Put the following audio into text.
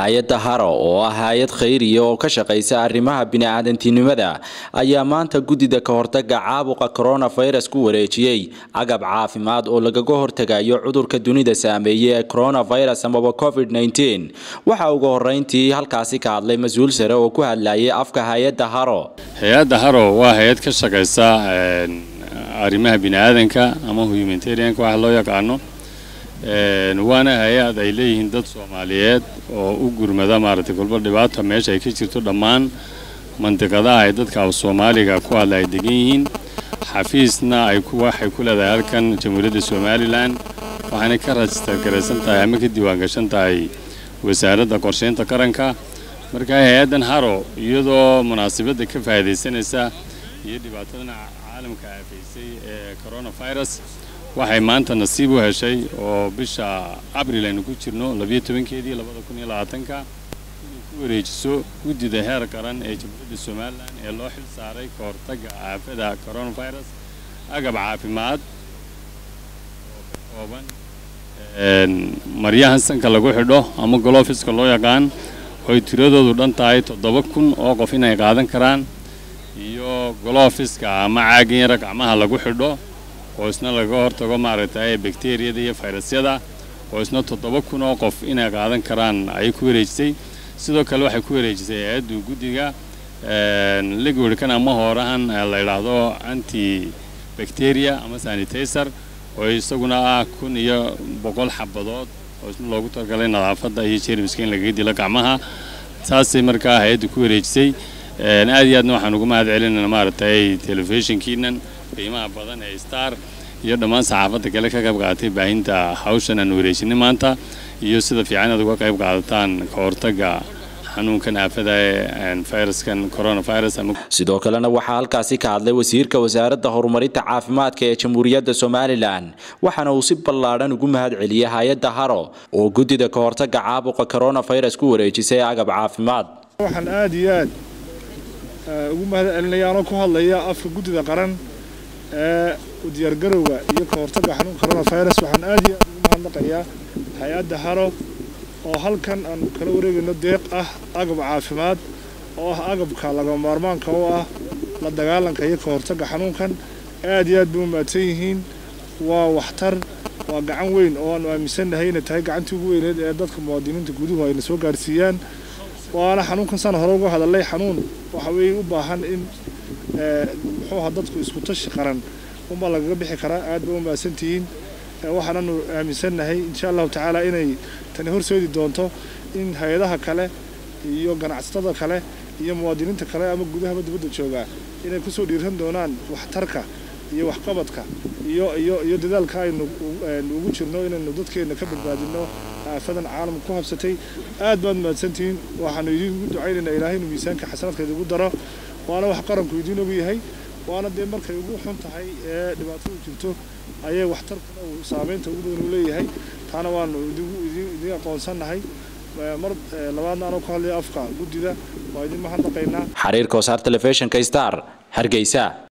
hay-adda haro oo ah hay-ad khayriya oo ka shaqaysa arrimaha bini-aadantinimada ayaa maanta guddida ka hortaga caabuqa coronavirus ku wareejiyey agab caafimaad oo lagaga hortagayo cudurka dunida saameeyey ee coronavirus amaba covid -19 waxaa ugu horeyntii halkaasi ka hadlay mas-uul sare oo ku hadlayay afka hay-adda haro hay-adda haro waa hay-ad ka shaqaysa arrimaha bini-aadanka ama humanitarianka waxa loo yaqaano waana hay-ad ay leeyihiin dad soomaaliyeed oo u gurmada maaragtay kolba dhibaata meesha ay ka jirto dhammaan mandiqadaha ay dadka af soomaaliga ku hadla ay degan yihiin xafiisna ay waxay ku leedahay halkan jamhuuriyadda somalilan waxaanay ka rajistar garaysan tahay ama ka diiwaangashan tahay wasaaradda qorsheynta qaranka marka hay-addan haro iyadoo munaasabadda ka faa'iidaysanaysa iyo dhibaatadana caalamka aafaysay ee coronavirus waxay maanta nasiib u heshay oo bisha abril aynu ku jirno labiyo tobankeedii labada kun iyo labaatanka inay ku wareejiso guddida heer qaran ee jamhuuriyadda somalilan ee loo xil saaray ka hortagga aafada coronavirus agab caafimaad oo ka kooban maryahan sanka lagu xidho ama golofiska loo yaqaan ooy tiradoodu dhan tahay toddoba kun oo qof inay qaadan karaan iyo golofiska ama caagin yara gacmaha lagu xidho oo isna laga hortago maaragtay bakteriyada iyo fayrasyada oo isna toddoba kun oo qof inay qaadan karaan ayay ku wareejisay sidoo kale waxay ku wareejisay hay-addu guddiga ligwidkan ama hoorahan la yidhaahdo anti bacteria ama sanitizer oo isaguna ah kun iyo boqol xabadood oo isna loogu talagalay nadaafadda iyo jermiska in lagaga dilo gacmaha saasay markaa hay-addu ku wareejisay aad iyo aadna waxaan ugu mahad celinayna maaragtay telefishinkiinan qiimaha badan ee star iyo dhammaan saxaafadda kale ka qayb qaadatay baahinta hawshan aan wareejinay maanta iyo sida fiican aad uga qayb qaadataan ka hortagga xanuunkan aafada ee fayraskan coronavirus sidoo kalena waxaa halkaasi ka hadlay wasiirka wasaaradda horumarinta caafimaadka ee jamhuuriyadda somalilan waxaana uu si ballaadhan ugu mahad celiyey hay-adda haro oo guddida ka hortagga caabuqa coronavirus ku wareejisay agab caafimaad waxaan aad iyo aad ugu mahad celinaya anoo ku hadlaya afka guddida qaran ee diyaargarowga iyo ka hortagga xanuunka coronavirus waxaan aad iyo aad ugu mahadnaqayaa hay-adda haro oo halkan aan kala wareegayno deeq ah agab caafimaad oo ah agabka laga maarmaanka oo ah la dagaalanka iyo ka hortagga xanuunkan aad iyo aad bay u mahadsan yihiin waa waxtar waa gacan weyn oo aanu aaminsannahay inay tahay gacantii ugu weyneed ee dadka muwaadiniinta guduhu ayna soo gaarsiiyaan waana xanuunkan sana hore uga hadalay xanuun waxa weeye u baahan in muxuu ahaa dadku isku tashi qaran unbaa lagaga bixi karaa aad bay u mahadsantihiin waxaananu aaminsannahay insha allahu tacaala inay tani horseedi doonto in hay-adaha kale iyo ganacsatada kale iyo muwaadiniinta kale ama gudahaba dibadda joogaa inay kusoo dhiiran doonaan waxtarka iyo waxqabadka iyo iyo iyo dadaalka aynu ugu jirno inaynu dadkeenna ka badbaadino aafadan caalamka ku habsatay aad baad mahadsantihiin waxaanu idiinku ducaynaynaa ilaahay inuu miisaanka xasanaadka idigu daro waana wax qaranku idiin ogu yahay waana dee markay ugu xun tahay ee dhibaatadu jirto ayay waxtarkuna uu saameynta ugu badan uu leeyahay taana waanu idiin aqoonsannahay mar labaadna anoo ku hadlaya afka guddida waa idin mahadnaqaynaa xariirka wasaar telefishinka star hargeysa